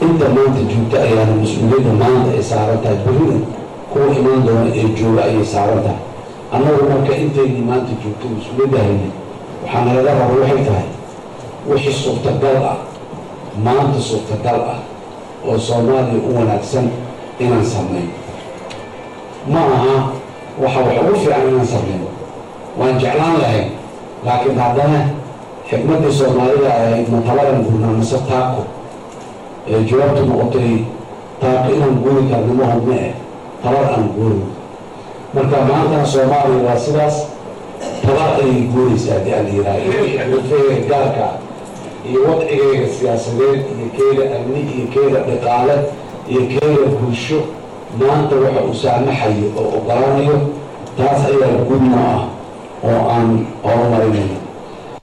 inta maanta joogta ayaana mas-uuliyadda maanta ay saaran tahay berina kuwa imaan doona ee jooga ayay saaran tahay annagu marka intaynii maanta joogto mas-uuliyadda haynay waxaa nalaga raba waxay tahay wixii suurtagal ah maanta suurtagal ah oo soomaaliya u wanaagsan inaan samayno ma aha waxa wax ugu fiican inaan samayno waan jeclaan lahayn laakiin haddana xikmaddii soomaalida ahayd mataladan gurnaa mise taako ee jawaabtu noqotay taako inaan guuri karno ma hubne eh tabar aan guurino marka maantana soomaaliya waa sidaas tabar ayay guuraysaa haddii aan yihaaha iyo gaarka iyo wadcigayga siyaasadeed iyo keeda amni iyo keeda dhaqaale iyo keeda bulsho maanta waxa uu saamaxayo oo ogolaanayo taas ayaa gudno ah oo aan horumarinayno